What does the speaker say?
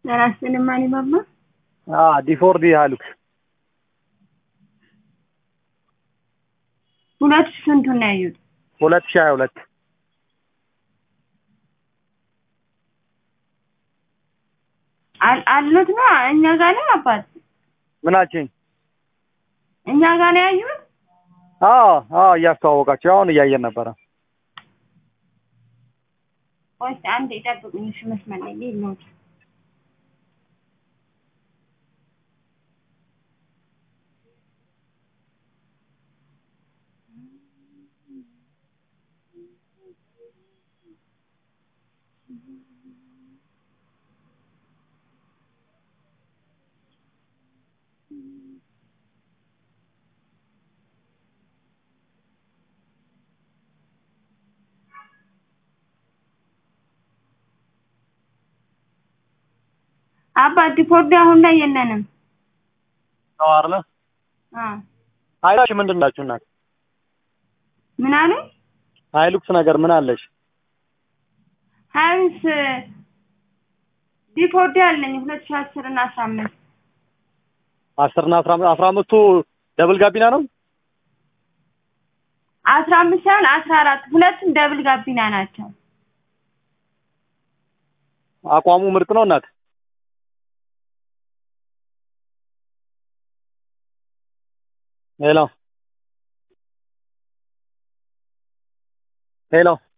ራስን ማን ይማማ ዲፎርዲ ሃሉክስ ሁለት ሺህ ስንቱን ነው ያዩት? ሁለት ሺህ ሀያ ሁለት አል- አሉት ነው እኛ ጋር ነው አባት ምናችን እኛ ጋር ነው ያዩት። አዎ አዎ እያስተዋወቃቸው አሁን እያየን ነበረ ወይስ አንድ ይጠብቁኝ። እሺ መስመር ላይ ልሂድ ነው አባት ዲፖርድ አሁን ላይ የለንም። ነው አይደለ አ ሀይላሽ ምንድን ናችሁ እናት ምን አለ ሀይሉክስ ነገር ምን አለሽ ሀይንስ ዲፖርድ ያለኝ ሁለት ሺህ አስር እና አስራ አምስት አስር እና አስራ አስራ አምስቱ ደብል ጋቢና ነው አስራ አምስት ሳይሆን አስራ አራት ሁለቱም ደብል ጋቢና ናቸው። አቋሙ ምርጥ ነው እናት ሄሎ ሄሎ